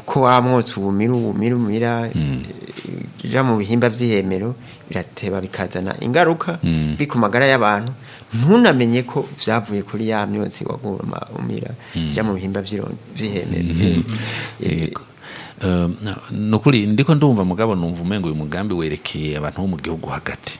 uko wamwotsa ubumira ubumira umira ija mu bihimba vy'ihemero birateba bikazana ingaruka Mm. bi ku magara y'abantu ntunamenye ko vyavuye kuri ya myotsi waguma umira ija mu bihimba vy'iro- vy'ihemero Eh, yego Eh, nukuri ndiko ndumva mugabo numva umengo uyu mugambi werekeye abantu bo mu gihugu hagati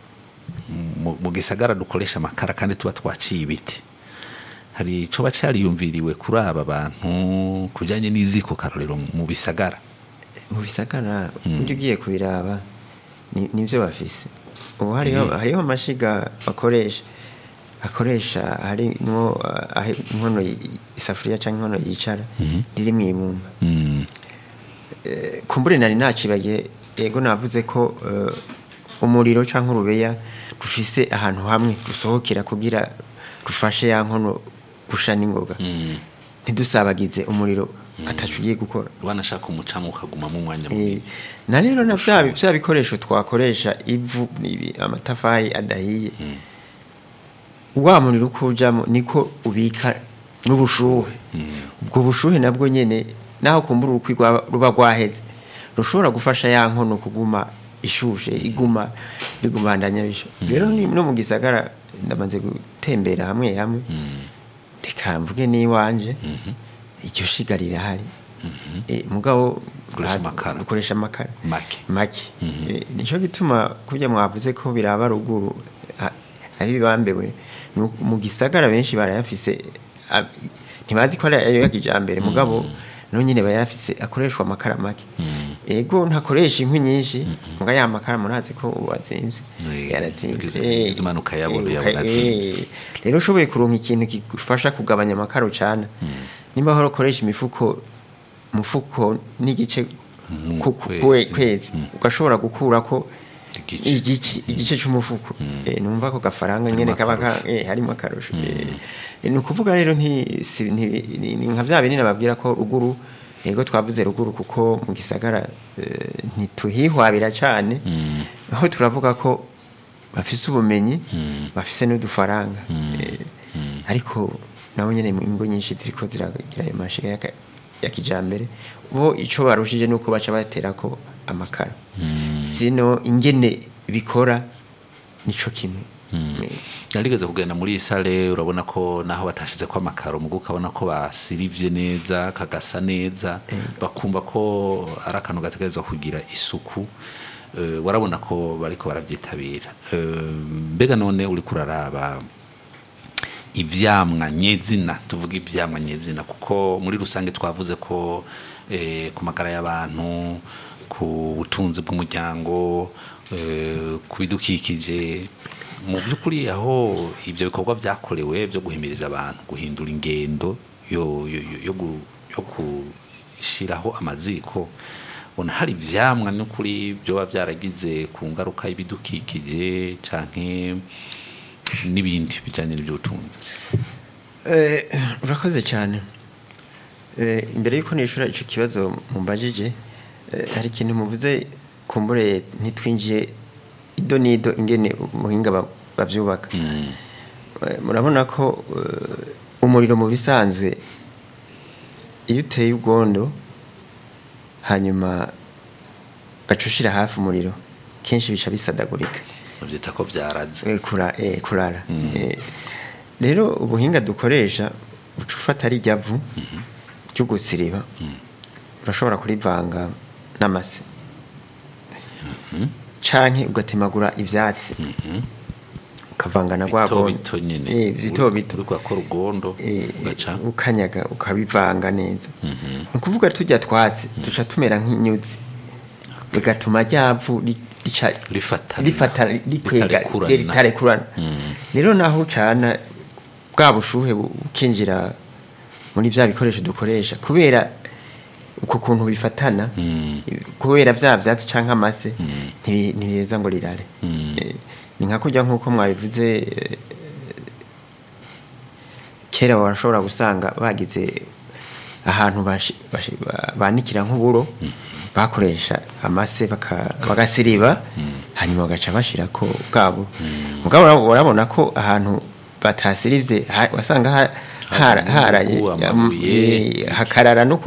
mu mu gisagara dukoresha amakara kandi tuba twaciye ibiti hari ico bacariyumviriwe kuri aba bantu kujanye n'iziko karorero mu bisagara mu bisagara ujya ugiye kubiraba ni- nivyo bafise ubu hariho hariho amashiga bakoresha akoresha harimwo uh, aho inkono y- isafuriya canke inkono yicara riri mw'ibumba Mm, Eh, kumbure nari nacibagiye ego navuze ko eh, umuriro canke urubeya rufise ahantu hamwe rusohokera kugira rufashe ya nkono gusha n'ingoga mm. ntidusabagize umuriro atacu ugiye gukora wanashaka umucamo ukagumamo umwanya Eh, munini na rero na bya bya bikoresho twakoresha ivu ibi amatafari adahiye wa muriro uko ujamo niko ubika n'ubushuhe ubwo bushuhe nabwo nyene naho kumbura urukwi rwa- ruba rwaheze rushobora gufasha ya nkono kuguma ishushe iguma bigumandanya bisho rero ni- no mu gisagara ndamaze gutembera hamwe hamwe reka mvuge n'iwanje iryo shiga rirahari Eh, mugabo Dukoresha ah, amakara. dukoresha amakara Make. make Eh, nico gituma kurya mwavuze ko biraba ruguru ha- ari bibambewe Nu- mu gisagara benshi barayafise ah, ntibazi ko ari ayo ya kijambere mugabo no nyine bayafise akoreshwa amakara make ego ntakoresha inkwi nyinshi muga ya makara murazi ko ubu azimvye Eh, yarazimvye ugize- Eh, ugize impanuka yabona, eh, yabona eh, azimvye. rero ushoboye kuronka ikintu kigufasha kugabanya amakara ucana nimba horo ukoresha imifuko umufuko n'igice Mm, ku- ku- kwezi. kwezi ugashobora gukura ko Igice. igice igice c'umufuko Eh, numva ko gafaranga nyene Harimo kaba ka- eh, harimo akarusho Eh, eh, ni ukuvuga rero nti si- nti- ni ni nka vya binini babwira ko ruguru yego twavuze ruguru kuko mu gisagara eh, ntituhihwabira cane aho turavuga ko bafise ubumenyi bafise n'udufaranga Eh, ariko nabo nyene mu ingo nyinshi ziriko ziragira ayo mashiga ya ka- ya kijambere bo ico barushije nuko baca baterako amakara sino ingene bikora nico kimwe Eh, narigeze kugenda muri iyi sale urabona ko naho batashize ko amakaro mugo ukabona ko basirivye neza kagasa neza bakumva ko ari akantu gategerezwa kugira isuku Eh, warabona ko bariko barabyitabira Eh, mbega none uri kuraraba ivyamwa nyezina tuvuga ivyamwa nyezina kuko muri rusange twavuze ko eh, ku magara y'abantu ku butunzi bw'umuryango eh, ku bidukikije mu by'ukuri aho ibyo bikorwa byakorewe byo guhimiriza abantu guhindura ingendo yo, yo, yo, yo, gu- yo gushyiraho amaziko ubona hari ivyamwa n'ukuri byoba byaragize ku ngaruka y'ibidukikije canke n'ibindi bijanye n'iby'ubutunzi Eh, urakoze cyane Eh, imbere y'uko nishura ico kibazo mumbajije eh, hari ikintu muvuze kumbure ntitwinjiye ido nido ingene umuhinga ba- bavyubaka Eh, murabona ko eh, umuriro mu bisanzwe iyo uteye ubwondo hanyuma gaca ushira hafi umuriro kenshi bica bisadagurika bavyita ko vyaraze Eh, kura, eh, kurara Eh, rero ubuhinga dukoresha uca ufata rijya vu ryo gusiriba urashobora kurivanga n'amase canke ugatemagura ivyatsi ukavanga na rwa bito gondo. bito nyene Eh, bito bito uriko akora ugondo Eh, ugaca ukanyaga ukabivanga neza ni ukuvuga turya twatsi duca tumera nk'inyuzi bigatuma ryavu ri- rica Rifatana. rifata rikwega Ritarekurana. ritarekurana rero naho ucana bwa bushuhe bu- bukinjira muri bya bikoresho dukoresha kubera uko kuntu bifatana kubera bya byatsi canke amase ntibi- ntibiheza ngo rirare Eh, ni nka kurya nk'uko mwabivuze eh, kera warashobora gusanga bagize ahantu bashi- bashi- ba- banikira nk'uburo bakoresha amase baka- bagasiriba hanyuma bagaca bashirako bwabo mugabo ura- urabona ko ahantu batasirivye ha- wasanga ha- hara- Hazamo haraye amabuye, eh, hakarara no ku